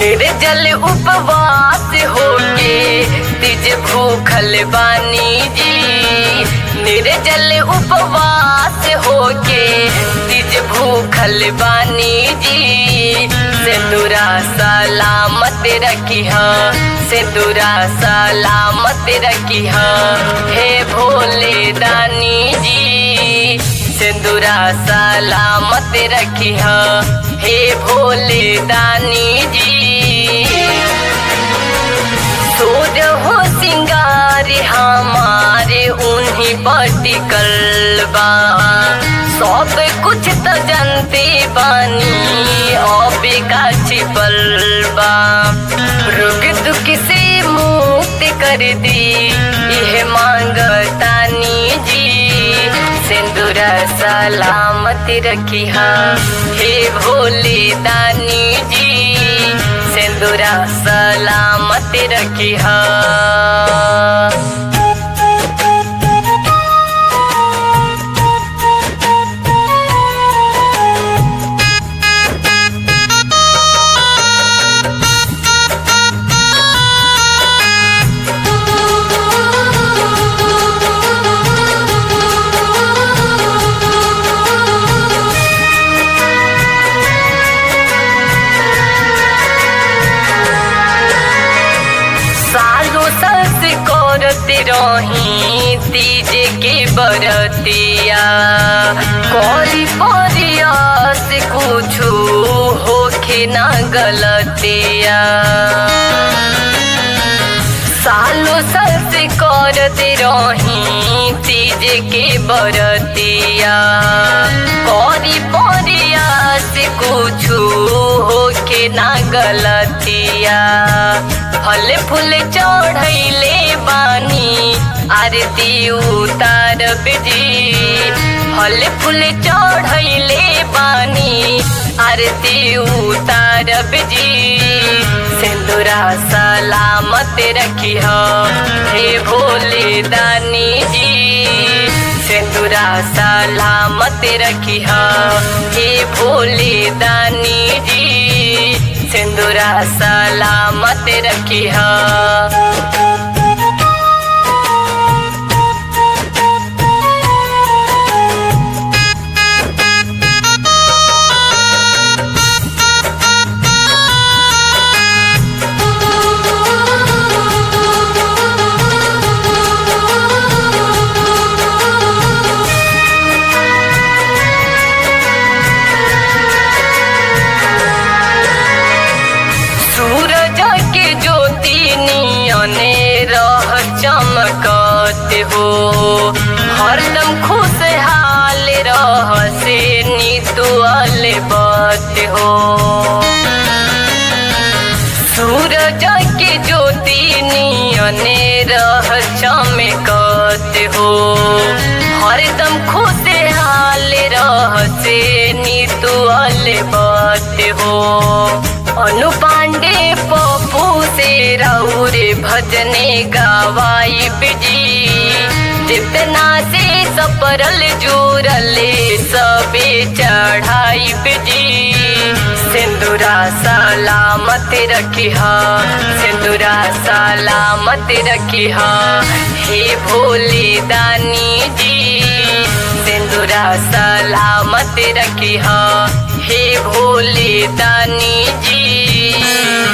निर्जल उपवास होके तिज भूखल बानी जी निर्जल उपवास होके तिज भूखल बानी जी सिंदूरा सलामत रखी सिंदूरा सलामत रखी हे भोले दानी जी सिंदूरा सलामत रखी हे भोले दानी जी सूर हो सिंगार हमारे उन्हीं पटिकल बा सब कुछ तो जानते बानी अब का छिपल बा रोग दुख से मुक्त कर दी यह मांगतानी जी सिंदूर सलामत रखी हे भोले दानी जी सिंदूर सलामत रखी सालों सस करते रही तीज के बरतिया करी परियास कुछु होखे ना गलतिया सालों सस करते रही तीज के बरतिया करी परियास कुछु होखे ना गलतिया फल फूल चढ़ैले बानी आरती उतार जी फल फूल चढ़ैले बानी आरती उतार जी सिंदूरा सलामत रखी हे भोले दानी जी सिंदूरा सलामत रखी हे भोले दानी जी सिंदूरा सलामत रखी सूरज के ज्योति नियने रह चमकत हो हरदम खुशहाल रह से नितुअल बत हो सूरज के ज्योति नियने रह चमकत हो हरदम खुशहाल रह से नितुअल बत हो अनु पांडे पप्पू से रौरे भजने गवाई बिजी जितना से सपरल जुरले सबे चढ़ाई बिजी सिंदूरा सलामत रखी सिंदूरा सलामत रखी हे भोले दानी जी सिंदूरा सलामत रखी हे भोले दानी